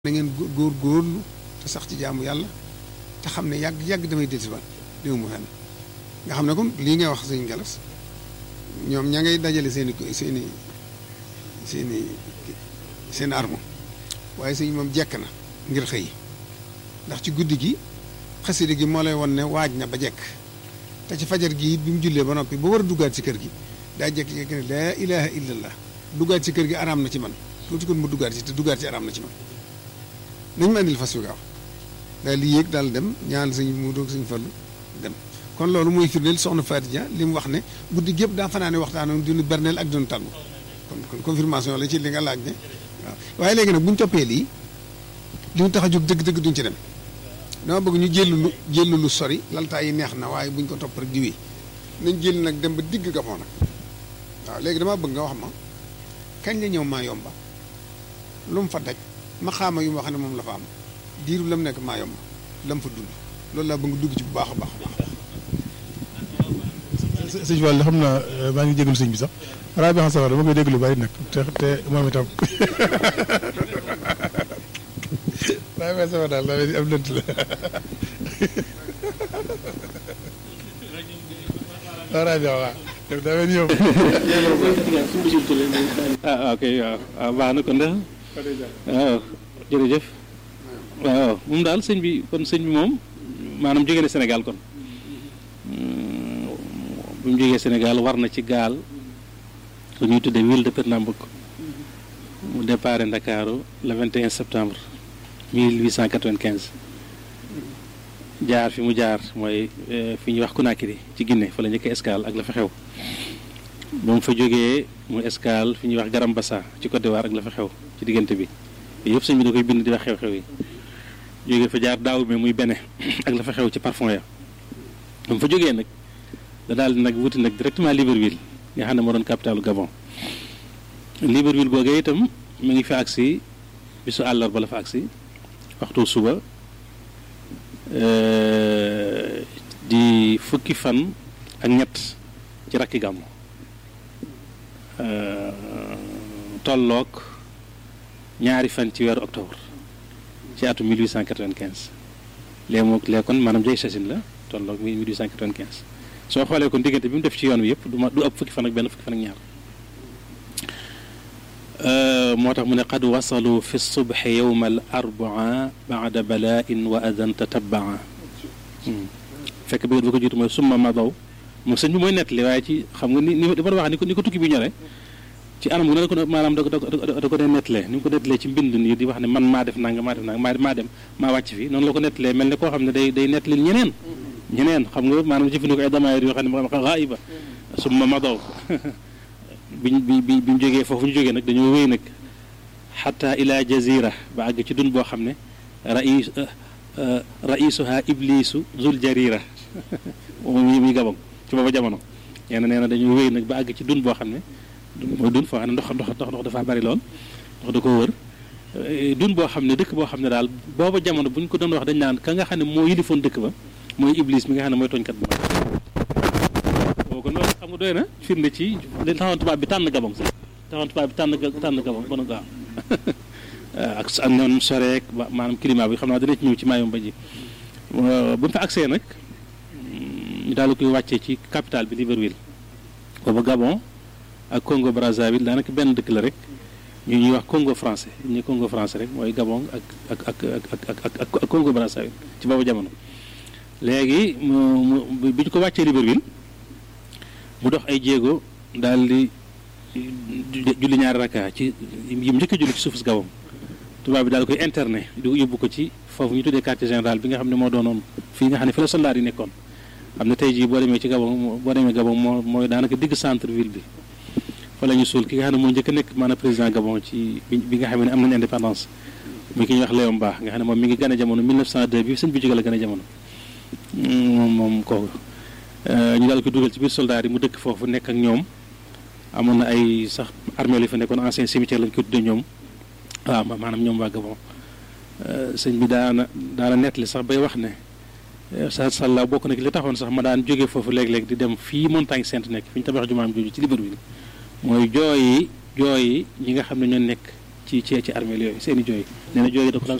na ngeen góor góorlu te sax ci jaamu yàlla te xam ne yàgg yàgg damay dellusiwaat déw mu fenn nga xam ne kon lii ngay wax sëñ Galas ñoom ña ngay dajale seen i seen i seen i seen arme waaye sëñ moom jekk na ngir xëy ndax ci guddi gi xasida gi moo lay won ne waaj na ba jekk te ci fajar gi it bi mu jullee ba noppi ba war a duggaat ci kër gi daa jekk-jekk ne laa ilaha illallah duggaat ci kër gi araam na ci man tuuti kon mu duggaat ci te duggaat ci araam na ci man nañ ma andil fas yu gaaw daal di yéeg daal dem ñaan sëñ mu doog sëñ fallu dem kon loolu mooy firndeel soxna Fatia li mu wax ne guddi gépp daa fanaane waxtaanoon dinu berneel ak dinu tàggu kon kon confirmation la ci li nga laaj ne waaw waaye léegi nag bu ñu toppee lii li ñu tax a jóg dëgg-dëgg duñ ci dem dama bëgg ñu jël lu jël lu sori laltaa yi neex na waaye buñ ko topp rek di wéy nañ jël nag dem ba digg Gabon nag waaw léegi dama bëgg nga wax ma kañ la ñëw maa yomba lu mu fa daj ma xaama yu ma xam ne moom la fa am diiru lam nekk maa yomba lam fa dund loolu laa bëgg dugg ci bu baax a baax a baax. sëñ Fall xam naa maa ngi jégalu sëñ bi sax rajo bi xam sax dama koy déglu bari nag te te moom itam rajo bi sama daal daa mel ni am lënt la waaw rajo waaw daa mel ni yow. ah ok waaw waaw baax na kon de waaw jërëjëf waaw moom daal sëñ bi kon sëñ bi moom maanaam jóge na Sénégal kon bu mu jógee Sénégal war na ci gaal lu ñuy tuddee ville de Pernambouc mu départ Ndakaaru le 21 septembre 1895 jaar fi mu jaar mooy fi ñuy wax Conakry ci Guinée fa la njëkk escale ak la fa xew ba mu fa jógee mu escale fi ñuy wax Garambassa ci Côte d'Ivoire ak la fa xew ci diggante bi yëpp sëñ bi da koy bind di wax xew-xew yi jógee fa jaar daaw bi muy bene ak la fa xew ci parfum ya ba mu fa jógee nag da daal di nag wuti nag directement Libreville nga xam ne moo doon capitalu Gabon Libreville googee itam mu ngi fi agsi bisu àllarba la fa agsi waxtu suba di fukki fan ak ñett ci rakki gàmmu tolloog ñaari fan ci weeru octobre ci atum 1895 léegi moom léegi kon maanaam jay sasin la tolloog 1895 soo xoolee kon diggante bi mu def ci yoon wi yëpp du ma du ëpp fukki fan ak benn fukki fan ak ñaar moo tax mu ne qad wasalu fi subhi yowma al arbaa baada balaain wa adan tatabaa fekk bi ba ko jiitu mooy summa madaw moom sëñ bi mooy nettali waaye ci xam nga ni ni dama wax ni ko ni ko tukki bi ñore ci anam gu ne ko maanaam da ko da ko dee nettalee ni mu ko nettalee ci mbind nii di wax ne man maa def nanga maa def nanga maa maa dem maa wàcc fi noonu la ko nettalee mel ne koo xam ne day day nettali ñeneen ñeneen xam nga maanaam jëfandikoo ay damaayir yoo xam ne xaayiba summa madaw biñ bi bi bi ñu jógee foofu ñu jógee nag dañoo wéy nag xata ila jazira ba àgg ci dun boo xam ne rais raisuha iblisu zul jarira moom muy gabam ci booba jamono nee na nee na dañoo wéy nag ba àgg ci dun boo xam ne mooy dun foo xam ne ndox ndox ndox dafa bari lool ndox da ko wër dun boo xam ne dëkk boo xam ne daal booba jamono bu ñu ko doon wax dañ naan ka nga xam ne moo yilifoon dëkk ba mooy iblis mi nga xam ne mooy tooñkat bu mag boo kon loolu xam nga doy na firnde ci li taxoon tubaab bi tànn gabon sax taxoon tubaab bi tànn tànn gabon ba na gaaw ak ak noonu soreek ba maanaam climat bi xam naa dana ci ñëw ci maayom ba ji bu mu fa agsee nag ñu daal koy wàccee ci capitale bi Libreville booba Gabon ak Congo Brazzaville daanaka benn dëkk la rek ñu ñuy wax Congo français ñu Congo français rek mooy Gabon ak ak ak ak ak ak Congo Brazzaville ci boobu jamono. léegi mu mu bi ñu ko wàccee Libreville mu dox ay jéego daal di julli ñaari rakka ci yi mu njëkk a julli ci suufus Gabon tubaab bi daal koy interné di yóbbu ko ci foofu ñu tuddee quartier général bi nga xam ne moo doonoon fii nga xam ne fi la soldat yi nekkoon. xam ne tey jii boo demee ci Gabon boo demee Gabon moo mooy daanaka digg centre ville bi fa la ñu suul ki nga xam ne moo njëkk a nekk maanaam président Gabon ci bi nga xam ne am nañu indépendance muy ki ñuy wax Léon Mba nga xam ne moom mi ngi gën a jamono 1902 bi sëñ bi jóge la gën a jamono moom moom kooku ñu daal ko dugal ci biir soldat yi mu dëkk foofu nekk ak ñoom amoon na ay sax armée li fa nekkoon ancien cimetière lañ ko tuddee ñoom waaw maanaam ñoom waa Gabon sëñ bi daana daana nettali sax bay wax ne sa sàlla bokk na ki li taxoon sax ma daan jógee foofu léeg-léeg di dem fii montagne sainte nekk fi ñu tabax jumaam jooju ci Libreville mooy jooyi jooyi ñi nga xam ne ñoo nekk ci ci ci armeel yooyu seen i jooy nee na jooy da ko daan